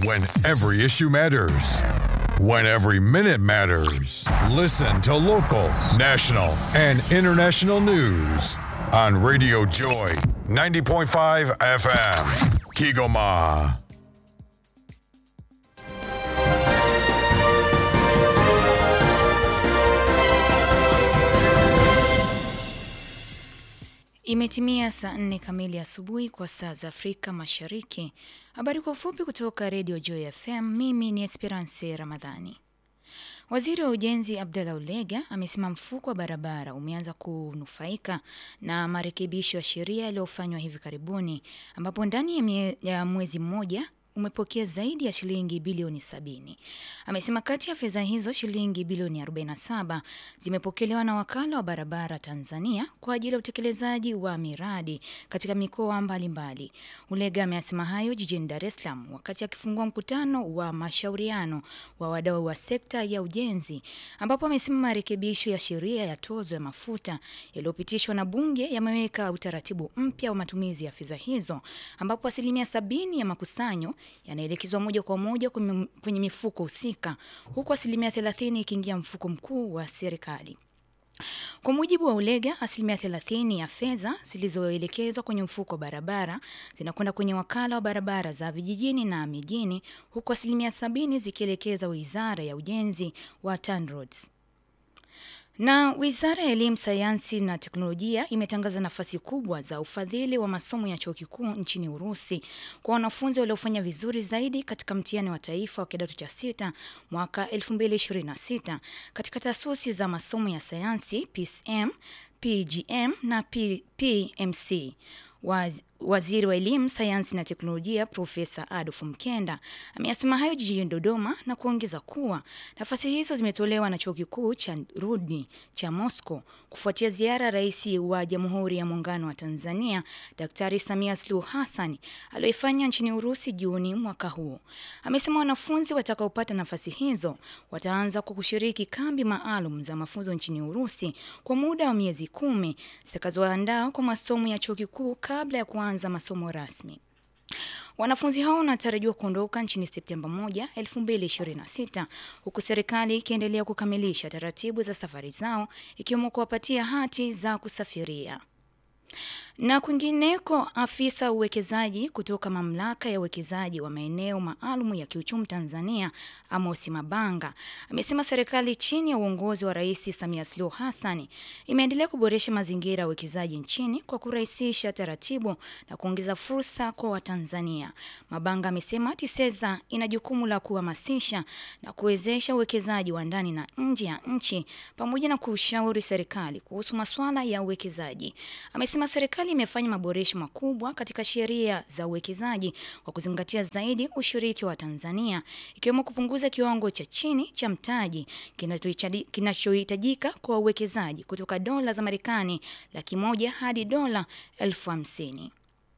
When every issue matters. When every minute matters. Listen to local, national, and international news on Radio Joy 90.5 FM. Kigoma. Imetimia saa nne kamili asubuhi kwa saa za Afrika Mashariki. Habari kwa ufupi kutoka Radio Joy FM. Mimi ni Esperance Ramadhani. Waziri wa Ujenzi Abdallah Ulega amesema mfuko wa barabara umeanza kunufaika na marekebisho ya sheria yaliyofanywa hivi karibuni, ambapo ndani ya, mie, ya mwezi mmoja umepokea zaidi ya shilingi bilioni sabini. Amesema kati ya fedha hizo shilingi bilioni 47 zimepokelewa na wakala wa barabara Tanzania kwa ajili ya utekelezaji wa miradi katika mikoa mbalimbali. Ulega amesema hayo jijini Dar es Salaam wakati akifungua mkutano wa mashauriano wa wadau wa sekta ya ujenzi, ambapo amesema marekebisho ya sheria ya tozo ya mafuta yaliyopitishwa na Bunge yameweka utaratibu mpya wa matumizi ya fedha hizo, ambapo asilimia sabini ya makusanyo yanaelekezwa moja kwa moja kwenye mifuko husika huku asilimia thelathini ikiingia mfuko mkuu wa serikali. Kwa mujibu wa Ulega, asilimia thelathini ya fedha zilizoelekezwa kwenye mfuko wa barabara zinakwenda kwenye wakala wa barabara za vijijini na mijini, huku asilimia sabini zikielekezwa wizara ya ujenzi wa TANROADS. Na Wizara ya Elimu, Sayansi na Teknolojia imetangaza nafasi kubwa za ufadhili wa masomo ya chuo kikuu nchini Urusi kwa wanafunzi waliofanya vizuri zaidi katika mtihani wa taifa wa kidato cha sita mwaka 2026 katika taasisi za masomo ya sayansi PCM, PGM na P PMC. Waz, waziri wa elimu sayansi na teknolojia Profesa Adolf Mkenda ameyasema hayo jijini Dodoma na kuongeza kuwa nafasi hizo zimetolewa na chuo kikuu cha Rudni cha Moscow kufuatia ziara ya rais wa Jamhuri ya Muungano wa Tanzania Daktari Samia Suluhu Hassan aliyoifanya nchini Urusi Juni mwaka huu. Amesema wanafunzi watakaopata nafasi hizo wataanza kwa kushiriki kambi maalum za mafunzo nchini Urusi kwa muda wa miezi kumi zitakazoandaa kwa masomo ya chuo kikuu kabla ya kuanza masomo rasmi. Wanafunzi hao wanatarajiwa kuondoka nchini Septemba 1, 2026 huku serikali ikiendelea kukamilisha taratibu za safari zao ikiwemo kuwapatia hati za kusafiria. Na kwingineko, afisa uwekezaji kutoka mamlaka ya uwekezaji wa maeneo maalum ya kiuchumi Tanzania, Amosi Mabanga, amesema serikali chini ya uongozi wa Rais Samia Suluhu Hassan imeendelea kuboresha mazingira ya uwekezaji nchini kwa kurahisisha taratibu na kuongeza fursa kwa Watanzania. Mabanga amesema TISEZA ina jukumu la kuhamasisha na kuwezesha uwekezaji wa ndani na nje ya nchi pamoja na kushauri serikali kuhusu masuala ya uwekezaji. Amesema serikali imefanya maboresho makubwa katika sheria za uwekezaji kwa kuzingatia zaidi ushiriki wa Tanzania ikiwemo kupunguza kiwango cha chini cha mtaji kinachohitajika kwa uwekezaji kutoka dola za Marekani laki moja hadi dola elfu hamsini.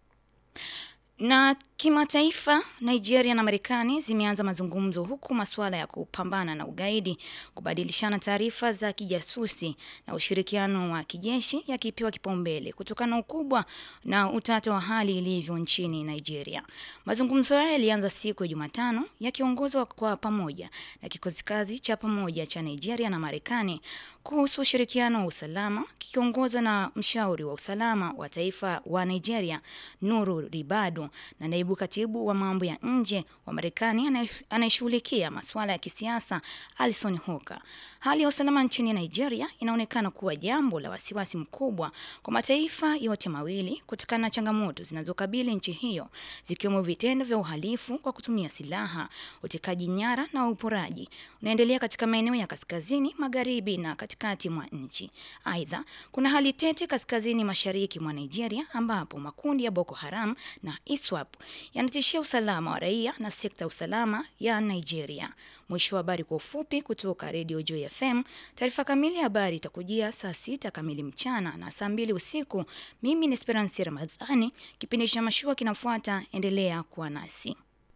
Na kimataifa, Nigeria na Marekani zimeanza mazungumzo huku masuala ya kupambana na ugaidi, kubadilishana taarifa za kijasusi na ushirikiano wa kijeshi yakipewa kipaumbele kutokana na ukubwa na utata wa hali ilivyo nchini Nigeria. Mazungumzo haya yalianza siku ya Jumatano yakiongozwa kwa pamoja na kikosi kazi cha pamoja cha Nigeria na Marekani kuhusu ushirikiano wa usalama kikiongozwa na mshauri wa usalama wa taifa wa Nigeria Nuru Ribadu na naibu katibu wa mambo ya nje wa Marekani anayeshughulikia masuala ya kisiasa Alison Hoka. Hali ya usalama nchini Nigeria inaonekana kuwa jambo la wasiwasi mkubwa kwa mataifa yote mawili kutokana na changamoto zinazokabili nchi hiyo zikiwemo vitendo vya uhalifu kwa kutumia silaha, utekaji nyara na uporaji unaendelea katika maeneo ya kaskazini, magharibi na katikati mwa nchi. Aidha, kuna hali tete kaskazini mashariki mwa Nigeria ambapo makundi ya Boko Haram na ISWAP yanatishia usalama wa raia na sekta ya usalama ya Nigeria. Mwisho wa habari kwa ufupi kutoka Radio Joy FM. Taarifa kamili ya habari itakujia saa sita kamili mchana na saa mbili usiku. Mimi ni Esperance Ramadhani. Kipindi cha mashua kinafuata, endelea kuwa nasi.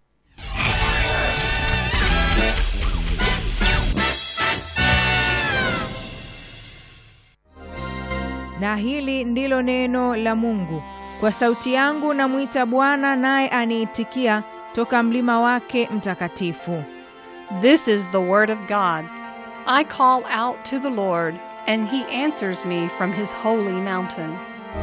Na hili ndilo neno la Mungu. Kwa sauti yangu namwita Bwana, naye aniitikia. toka mlima wake mtakatifu. This is the word of God. I call out to the Lord, and he answers me from his holy mountain.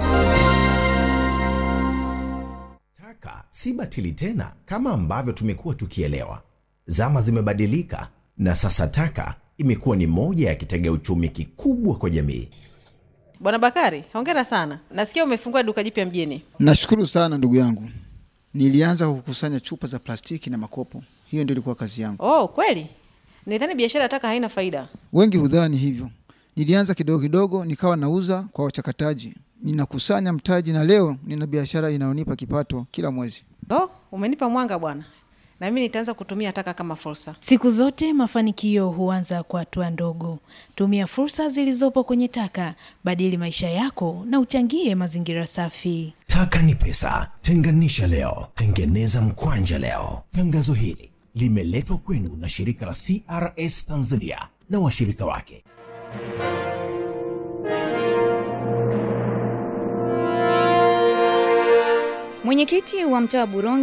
Taka si batili tena kama ambavyo tumekuwa tukielewa. Zama zimebadilika na sasa taka imekuwa ni moja ya kitega uchumi kikubwa kwa jamii. Bwana Bakari, hongera sana. Nasikia umefungua duka jipya mjini. Nashukuru sana ndugu yangu. Nilianza kukusanya chupa za plastiki na makopo, hiyo ndio ilikuwa kazi yangu. Oh, kweli? Nidhani biashara ya taka haina faida. Wengi hudhani hivyo. Nilianza kidogo kidogo, nikawa nauza kwa wachakataji, ninakusanya mtaji, na leo nina biashara inayonipa kipato kila mwezi. Oh, umenipa mwanga bwana, na mimi nitaanza kutumia taka kama fursa. Siku zote mafanikio huanza kwa hatua ndogo. Tumia fursa zilizopo kwenye taka, badili maisha yako na uchangie mazingira safi. Taka ni pesa, tenganisha leo, tengeneza mkwanja leo. Tangazo hili limeletwa kwenu na shirika la CRS Tanzania na washirika wake. Mwenyekiti wa mtaa wa Buronge